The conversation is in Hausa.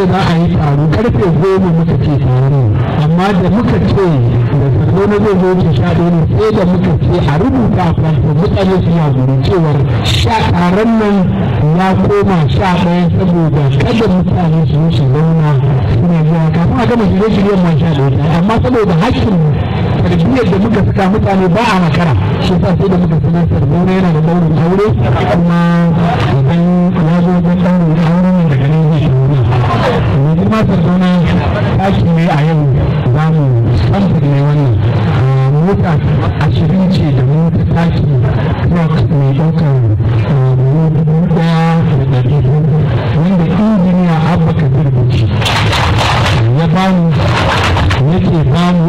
ce za a yi taro karfe goma muka ce taro amma da muka ce da sardauna zai zo ce sha ɗaya ne sai da muka ce a rubuta a fasfo mutane su ya guri cewar sha taron nan ya koma sha ɗaya saboda kada mutane su yi su zauna suna zuwa kafin a gama shirye-shiryen ma sha ɗaya amma saboda hakkin tarbiyyar da muka saka mutane ba a makara shi sa sai da muka sanar sardauna yana da daurin aure kuma idan ya zo wajen daurin aure ne daga nan zai shigo mai girma sardauna taki ne a yau za mu samfur ne wannan mota ashirin ce da mota taki truck mai ɗaukar dubu ɗaya da ɗari wanda injiniya abba kabir buci ya bamu yake bamu